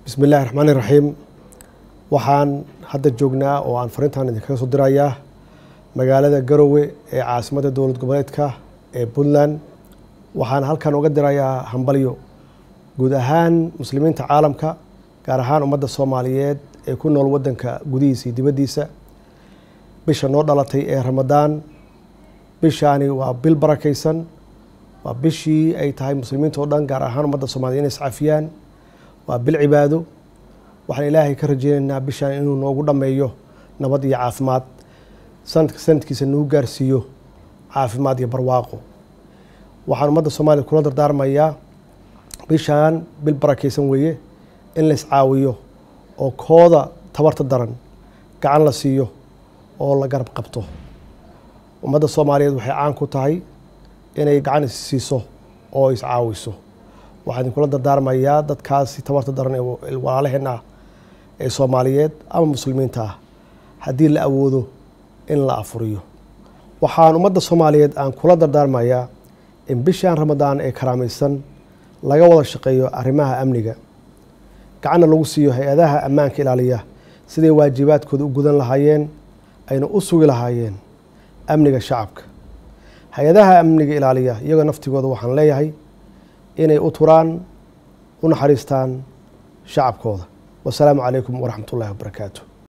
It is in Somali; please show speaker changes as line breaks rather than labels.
bismi illaahi raxmaan iraxiim waxaan hadda joognaa oo aan fariintan idinkaga soo dirayaa magaalada garowe ee caasimadda dowlad goboleedka ee puntland waxaan halkan uga dirayaa hambalyo guud ahaan muslimiinta caalamka gaar ahaan ummadda soomaaliyeed ee ku nool waddanka gudihiisa iyo dibaddiisa bisha noo dhalatay ee ramadaan bishaani waa bil barakaysan waa bishii ay tahay muslimiinta oo dhan gaar ahaan ummadda soomaliya inay iscafiyaan waa bil cibaado waxaan ilaahay ka rajeynaynaa bishaan inuu noogu dhammeeyo nabad iyo caafimaad sanadka sanadkiisa nagu gaarsiiyo caafimaad iyo barwaaqo waxaan ummadda soomaaliya kula dardaarmayaa bishaan bil barakaysan weeye in la iscaawiyo oo kooda tabarta daran gacan la siiyo oo la garab qabto ummadda soomaaliyeed waxay caan ku tahay inay gacan is siiso oo iscaawiso waxaan idinkula dardaarmayaa dadkaasi tabarta daran ee walaalaheen ah ee soomaaliyeed ama muslimiinta ah haddii la awoodo in la afuriyo waxaan ummadda soomaaliyeed aan kula dardaarmayaa in bishaan ramadaan ee karaamaysan laga wada shaqeeyo arrimaha amniga gacanna lagu siiyo hay-adaha ammaanka ilaaliya siday waajibaadkooda u gudan lahaayeen ayna u sugi lahaayeen amniga shacabka hay-adaha amniga ilaaliya iyagoo naftigooda waxaan leeyahay inay u turaan u naxariistaan shacabkooda wasalaamu calaykum waraxmat ullahi wabarakaatu